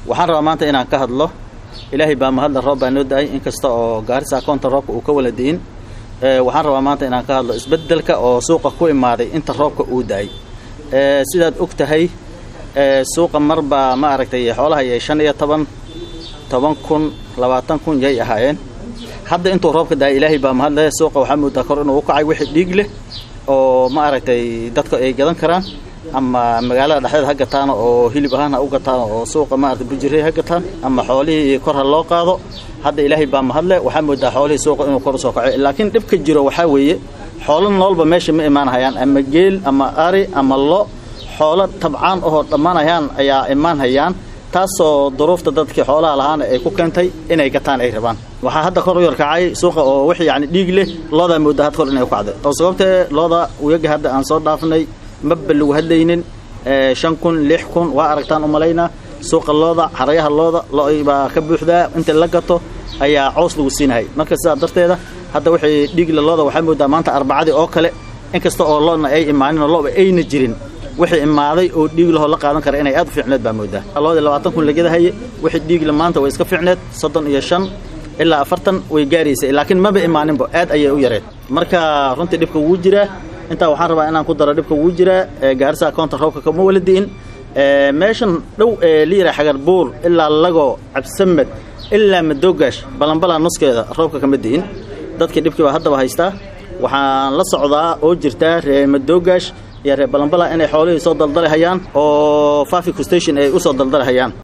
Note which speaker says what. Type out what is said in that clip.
Speaker 1: waxaan rabaa maanta inaan ka hadlo ilaahay baa mahadla roob baa noo da-ay inkasta oo gaarisa akoonta roobka uu ka wala di'in waxaan rabaa maanta inaan ka hadlo isbeddelka oo suuqa ku imaaday inta roobka uu da-ay sidaad og tahay suuqa mar baa ma aragtay xoolaha yay shan iyo toban toban kun labaatan kun yay ahaayeen hadda intuu roobka da-ay ilaahay baa mahadle suuqa waxaa moodaa kor inuu u kacay wixii dhiig leh oo ma aragtay dadka ay gadan karaan ama magaalada dhexdeeda ha gataan oo hilib ahaan ha u gataan oo suuqa maarata bujirey ha gataan ama xoolihii kor ha loo qaado hadda ilaahay baa mahadle waxaa moodaa xoolihii suuqa inuu kor usoo kaco laakiin dhibka jiro waxaa weeye xoolo noolba meesha ma imaanhayaan ama geel ama ari ama lo xoolo tabcaan ahoo dhammaanayaan ayaa imaanhayaan taasoo duruufta dadkii xoolaha lahaana ay ku keentay inay gataan ay rabaan waxaa hadda kor u yarkacay suuqa oo wix yani dhiig leh loodaa moodaa had kor inay u kacday oo sababtee looda uyaga hadda aan soo dhaafnay maba lagu hadlaynin shan kun lix kun waa aragtaan umalaynaa suuqa looda xarayaha looda lo baa ka buuxdaa inta la gato ayaa cows lagu siinahay marka sidaa darteeda hadda wixii dhiigla looda waxaa moodaa maanta arbacadii oo kale inkasta oo loodna ay imaanin oo loba ayna jirin wixii imaaday oo dhiig lahoo la qaadan kara inay aad u fiicneed baa moodaa loodii labaatan kun lagadahaye wixii dhiigla maanta way iska fiicneed soddon iyo shan ilaa afartan way gaaraysay laakiin maba imaaninba aad ayay u yareed marka runtii dhibka wuu jiraa intaa waxaan rabaa inaan ku daro dhibka wuu jiraa gaarisa akoonta roobka kama wala di'in meeshan dhow ee liira xagar buur ilaa lago cabsamed ilaa madoogash balanbalaa nuskeeda roobka kama di'in dadkii dhibkii baa haddaba haystaa waxaan la socdaa oo jirtaa ree madoogash iyo ree balanbala inay xoolihii soo daldalihayaan oo fafico station ay u soo daldalihayaan